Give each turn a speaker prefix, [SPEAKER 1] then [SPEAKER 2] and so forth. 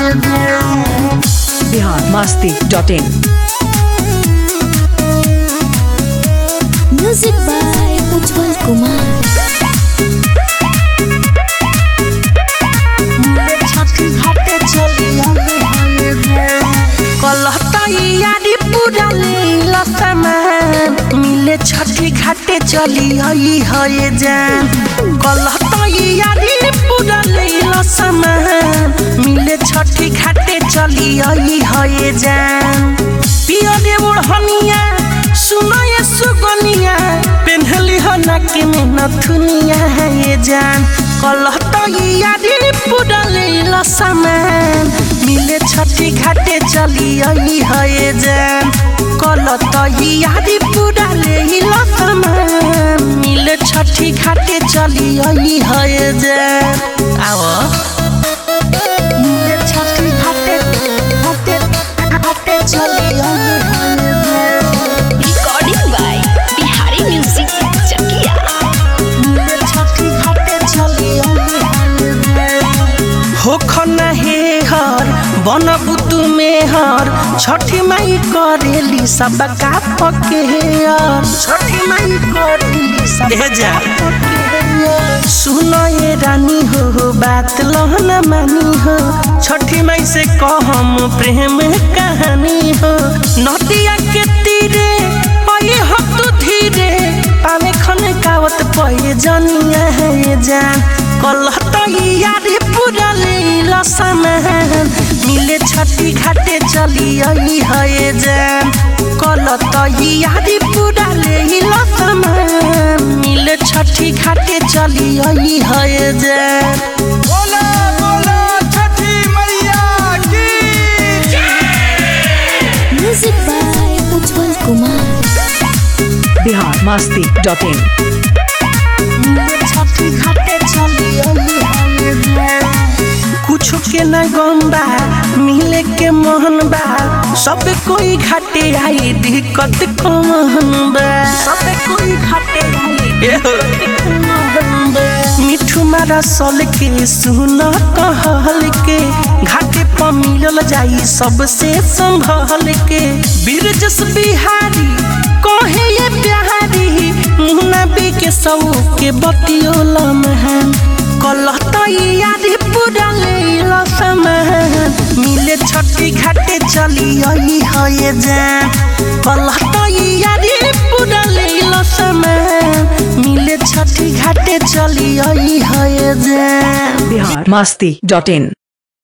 [SPEAKER 1] Bihar Masti dot in
[SPEAKER 2] music by Ujjwal Kumar
[SPEAKER 3] यारी पूरा लीला सामान मिले छठी घाटे चली आई है जान कलहता यारी पूरा लीला सामान मिले छठी घाटे चली आई है जान पियरे ओढ़निया सुनाए सुगनिया पेन्हली हो नक में नथुनिया है ये जान कलहता यारी पूरा लीला सामान मिले छठी घाटे चली आई है जान कलत यारी पूरा लीला सामान मिले छठी घाटे चली आई है जान आओ मिले छठी घाटे घाटे घाटे चली आई है जान
[SPEAKER 2] recording by Bihari music Chakia
[SPEAKER 3] हो खना हे हर बन बुतु में हर छठी माई करेली सब का पके यार छठी माई करेली सब जा सुनो ये रानी हो हो बात लहना मानी हो छठी माई से कहम प्रेम कहानी हो नदिया के तीरे पाए हो तू धीरे पावे खन कावत पए जनिया है ये जान कलहत यारी पूरा लीला सामान मिले छठी घाटे चली आई है जान कलत यारी पूरा लीला सामान मिले छठी घाटे चली आई है जान
[SPEAKER 4] बोला बोला छठी मैया की
[SPEAKER 2] music by Ujjwal Kumar
[SPEAKER 1] Bihar Masti dot in
[SPEAKER 3] कुछ के न गम्बा मिले के मोहन बा सब कोई घाटे आई दिक्कत कमन बा सब कोई घाटे आई मिठू मारा सल के सुन कहल के घाटे पर मिलल जाई सबसे संभल के बीरजस बिहारी कहे ये प्यारी मुन्ना बी के सब के बतियोल महन कलहत यारी पूरा लीला सामान मिले छठी घाटे चली आई है जान कलहत यारी पूरा लीला सामान मिले छठी घाटे चली आई है जान
[SPEAKER 1] बिहार मस्ती डॉट इन